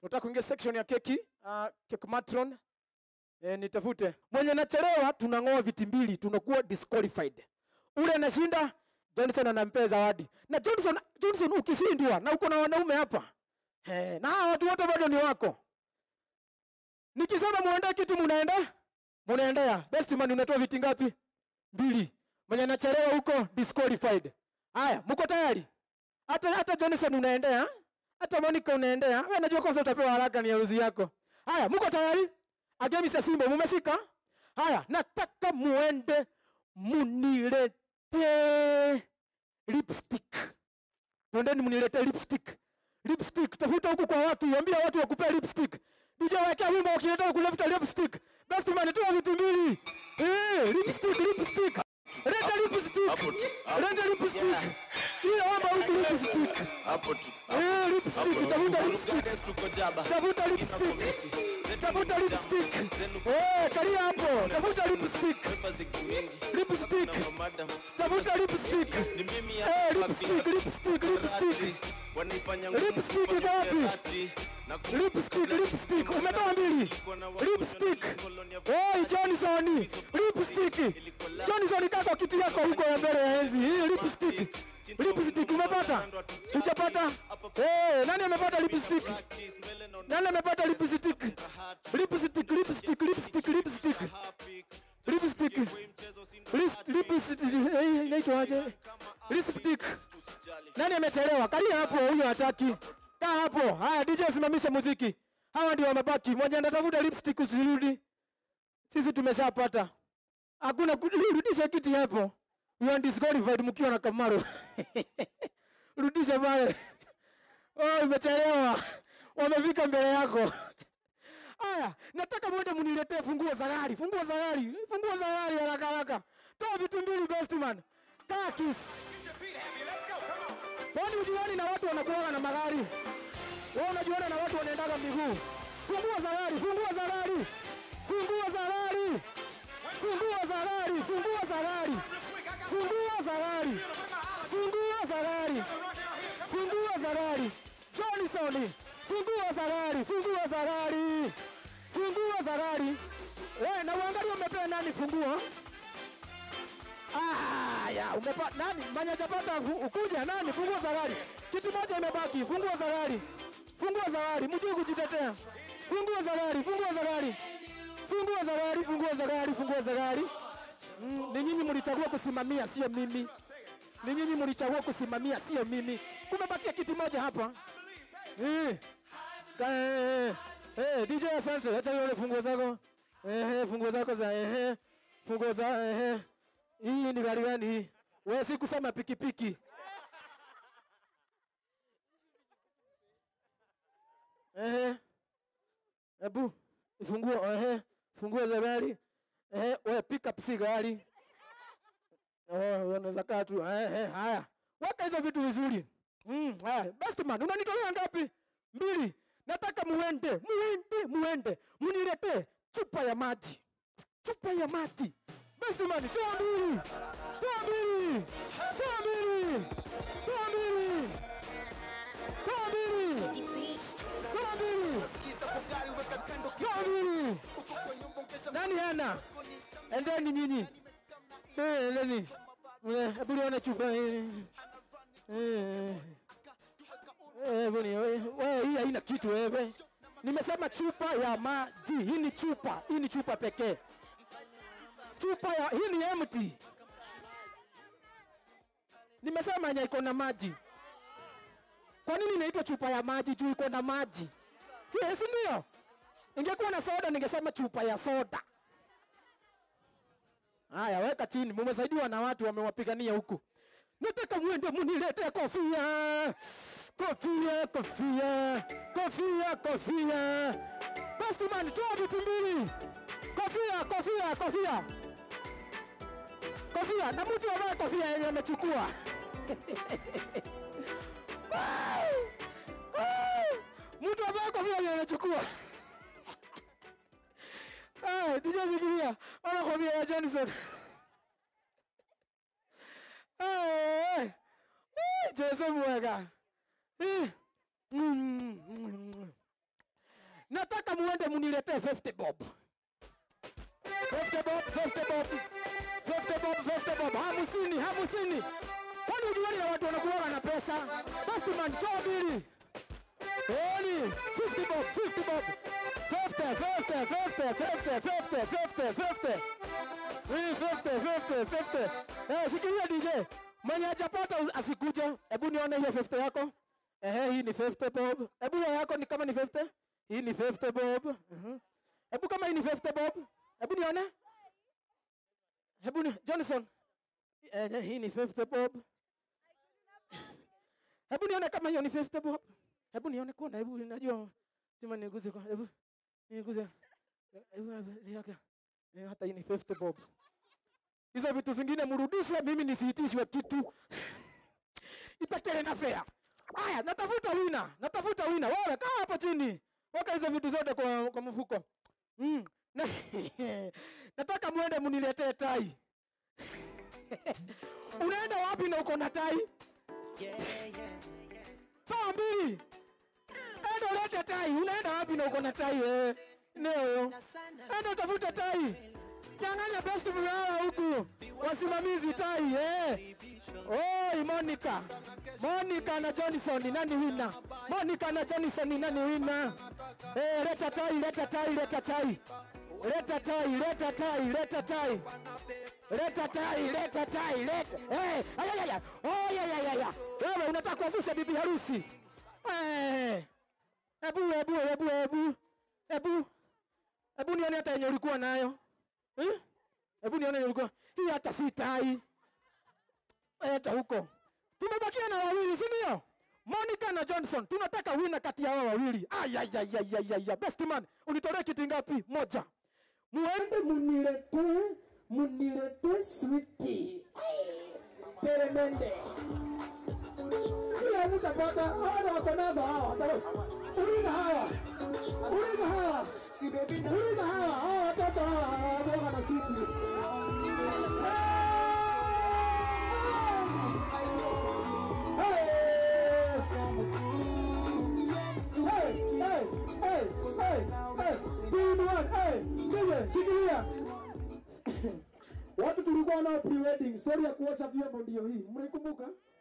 Nataka kuingia section ya keki, uh, cake matron. Eh, nitafute. Mwenye nachelewa tunang'oa viti mbili, tunakuwa disqualified. Ule anashinda Johnson anampea zawadi. Na Johnson Johnson ukishindwa na uko na wanaume hapa. Eh, na hawa watu wote bado ni wako. Nikisema muende kitu munaenda? Munaendea. Best man unatoa viti ngapi? Mbili. Mwenye anachelewa huko disqualified. Haya, mko tayari? Hata hata Johnson unaendea? Hata Monica unaendea? Wewe najua kwanza utapewa haraka ni harusi yako. Haya, mko tayari? Agemi sa Simba mumeshika? Haya, nataka muende munilete lipstick. Twendeni munilete lipstick. Lipstick, tafuta huku kwa watu, waambie watu wakupea lipstick. DJ wekea wimbo ukileta kuleta lipstick. Best man toa vitu mbili. Eh, lipstick, lipstick. Leta lipstick. Hapo tu, hapo. Leta lipstick. Yeah. Hiyo hapa huku lipstick. hapo tu Eh, lipstick, tafuta lipstick. tuko jaba Tafuta lipstick. Tafuta lipstick. Eh, kalia hapo. Tafuta lipstick. Lipstick. Tafuta lipstick. Eh, lipstick, lipstick, lipstick. Lipstick iko wapi? Lipstick, lipstick. Umetoa mbili. Lipstick. Hey, Johnson. Lipstick. Johnson kaa kwa kiti yako huko ya mbele ya enzi. Hii lipstick. Lipstick umepata? Hujapata? Eh, nani amepata lipstick? Nani amepata lipstick? Lipstick, lipstick, lipstick, lipstick. Lipstick. Lis- Lipstick. eh, Inaitwaje? Lipstick. Nani amechelewa? Kalia hapo, huyo hataki. Kaa hapo. Haya, DJ simamisha muziki. Hawa ndio wamebaki. Mmoja anatafuta lipstick usirudi. Sisi tumeshapata. Hakuna kurudisha kiti hapo. You are disqualified mkiwa na Kamaro. Rudisha pale. Oh, imechelewa. Wamefika mbele yako. Aya, nataka mwende muniletee funguo za gari. Funguo za gari. Funguo za gari haraka haraka. Toa vitu mbili best man. Kaa kiss. Kwani ujuani na watu wanakuwa na magari? Wewe unajuana na watu wanaendaga miguu. Funguo za gari, funguo za gari. Funguo za gari. Funguo za gari, funguo za gari. Funguo za gari. Funguo za gari. Funguo za gari. Johnson. Funguo za gari, funguo za gari. Funguo za gari. Wewe na uangalie umepea nani funguo? Ah, ya umepata nani? Manya hajapata fu- ukuja nani? Funguo za gari. Kitu moja imebaki, funguo za gari. Funguo za gari, mjue kujitetea. Funguo za gari, funguo za gari. Funguo za gari, funguo za gari, funguo za gari. Mm, ni nyinyi mlichagua kusimamia, sio mimi. Ni nyinyi mlichagua kusimamia, sio mimi. Kumebakia kiti moja hapa. Eh. Ka- eh, eh, eh, DJ asante, acha nione funguo zako. Eh, eh, funguo zako za eh, eh. Funguo za eh, eh. Hii ni gari gani hii? Wewe si kusema pikipiki. Ehe. Ebu funguo ehe. Funguo za gari. Ehe, wewe pick up si gari. Oh, unaweza kaa tu. Ehe, haya. Weka hizo vitu vizuri. Mm, haya. Best man, unanitolea ngapi? Mbili. Nataka muende, muende, muende. Muniletee chupa ya maji. Chupa ya maji. Best man, toa mbili. Toa mbili. Toa mbili. Toa mbili. Toa mbili. Toa mbili. Toa mbili. Nani hana? Endeni nyinyi. Eh, endeni. Eh, Hebu nione chupa hii. Eh. Eh, buni, wewe hii haina kitu wewe. Nimesema chupa ya maji. Hii ni chupa. Hii ni chupa pekee. Chupa ya hii ni empty. Nimesema yenye iko na maji. Kwa nini inaitwa chupa ya maji juu iko na maji? Yes, ndio. Ingekuwa na soda ningesema chupa ya soda. Haya, weka chini. Mumesaidiwa na watu wamewapigania huku. Nataka muende muniletee kofia. Kofia, kofia. Kofia, kofia. Basi man, toa vitu mbili. Kofia, kofia, kofia. Kofia, na mtu avae kofia yenye amechukua. Wow! Wow! Mtu avae kofia yenye amechukua. Ah, DJ shikilia. Ona kofia ya Johnson. Eh, eh. Eh, Jesu mwega. Eh. Mm, mm, mm. nataka muende muniletee 50 bob 50 bob 50 bob 50 bob 50 bob hamsini hamsini kwani ujuani ya watu wanakuwaga na pesa basi man toa bili Eli, 50 bob 50 bob 50 50 50 50 50 50 50 Hii 50 50 50 eh shikilia DJ mwenye hajapata usi- asikuje hebu nione hiyo 50 yako ehe hii ni 50 bob hebu hiyo yako ni kama ni 50 hii ni 50 bob Mhm. hebu kama hii ni 50 bob hebu nione hebu ni Johnson eh, hii ni 50 bob hebu nione kama hiyo ni 50 bob hebu nione kuona hebu najua sema niguze kwa hebu niguze hebu niaka hata hii ni 50 bob hizo vitu zingine mrudishe mimi nisiitishwe kitu ipekele na fea haya natafuta wina natafuta wina wewe kaa hapa chini weka hizo vitu zote kwa, kwa mfuko mm. na, nataka muende muniletee tai unaenda wapi na uko na tai saa mbili enda ulete tai unaenda wapi na uko na tai wewe neoyo enda utafute tai nyang'anya best mlawa huku wasimamizi tai eh. Oi, Monica. Monica na Johnson ni nani wina? Monica na Johnson ni nani wina? Eh, leta tai, leta tai, leta tai. Leta tai, leta tai, leta tai. Leta tai, leta tai, leta. Eh, ayayaya. Oh, ya ya ya ya. Wewe unataka kuavusha bibi harusi? Eh. Ebu, ebu, ebu, ebu. Ebu. Ebu nione hata yenye ulikuwa nayo. Eh? Hebu nione yenye ulikuwa. Hii hata si tai hata huko tumebakia na wawili si ndio monica na johnson tunataka wina kati ya hao wawili ayayayayaya best man unitolee kiti ngapi moja muende munilete munilete switi peremende kila mtu apata hawa wako nazo hawa uliza hawa uliza hawa uliza hawa hawa watoto hawa hawa na switi Watu tulikuwa nao pre-wedding, story ya kuosha vyombo ndio hii. Mnaikumbuka?